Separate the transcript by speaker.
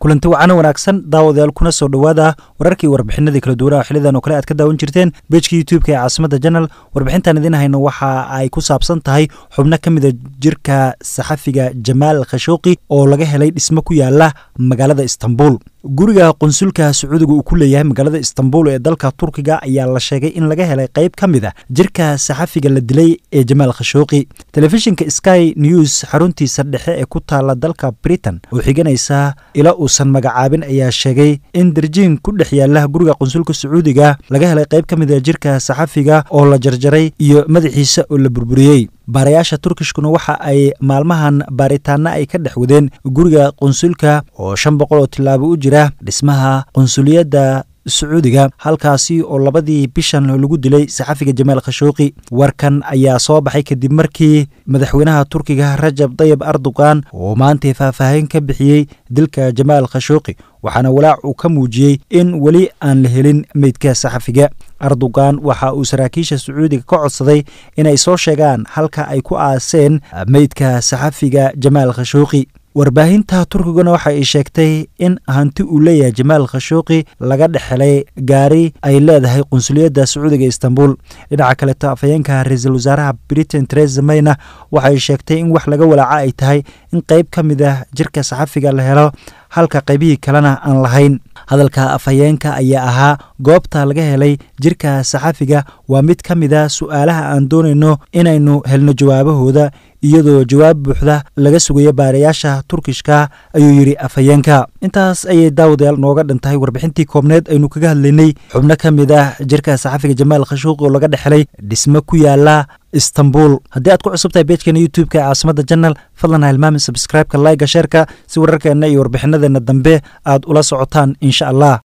Speaker 1: kulanti wacana wanaagsan daawadayaal kuna soo dhowaada wararkii warbixinadii kala duwanaha xilidan oo kale aad ka daawan jirteen bejka youtube-ka ee caasimada janal warbixintan idiin hayno waxa ay ku saabsan tahay xubno ka mida jirka saxafiga jamaal khashooqi oo laga helay dhismo ku yaala magaalada istanbul guriga qunsulka sacuudiga uu ku leeyahay magaalada istanbul ee dalka turkiga ayaa la sheegay in laga helay qayb ka mid a jirka saxafiga la dilay ee jamaal khashooqi telefishinka sky news xaruntiisa dhexe ee ku taala dalka britain oo xiganaysa ila uusan magacaabin ayaa sheegay in darjiin ku dhex yaala guriga qunsulka sacuudiga laga helay qayb ka mid a jirka saxafiga oo la jarjaray iyo madaxiisa oo la burburiyey baarayaasha turkishkuna waxa ay maalmahan baaritaana ay ka dhex wadeen guriga qunsulka oo shan boqol oo tilaabo u jira dhismaha qunsuliyadda sacuudiga halkaasi oo labadii bishan lagu dilay saxafiga jamaal khashooqi warkan ayaa soo baxay kadib markii madaxweynaha turkiga rajab dayib erdogan oo maantay faahfaahin ka bixiyey dilka jamaal khashooqi waxaana walaac uu ka muujiyey in weli aan la helin meydka saxafiga erdogan waxa uu saraakiisha sacuudiga ka codsaday inay soo sheegaan halka ay ku aaseen meydka saxafiga jamaal khashooqi warbaahinta turkiguna waxa ay sheegtay in hanti uu leeyahay jamaal khashooqi laga dhexelay gaari ay leedahay qunsuliyadda sacuudiga istanbul dhinaca kaleto afhayeenka ra-iisul wasaaraha britain teresa mayna waxay sheegtay in wax laga walaaca ay tahay in qayb ka mid ah jirka saxafiga la helo halka qaybihii kalena aan lahayn hadalka afhayeenka ayaa ahaa goobta laga helay jirka saxafiga waa mid ka mid a su'aalaha aan doonayno inaynu helno jawaabahooda iyadoo jawaab buuxda laga sugayo baarayaasha turkishka ayuu yidhi afhayeenka intaas ayay daawadayaal nooga dhantahay warbixintii koobneed aynu kaga hadlaynay xubno ka mid ah jirka saxafiga jamaal khashuuqi oo laga dhexelay dhismo ku yaala istanbul haddii aad ku cusub tahay bejkeena youtube-ka ee caasimada janal fadlan ha hilmaamin sabscribe-ka layga sheerka si wararkeenna iyo warbixinadeenna dambe aad ula socotaan insha allah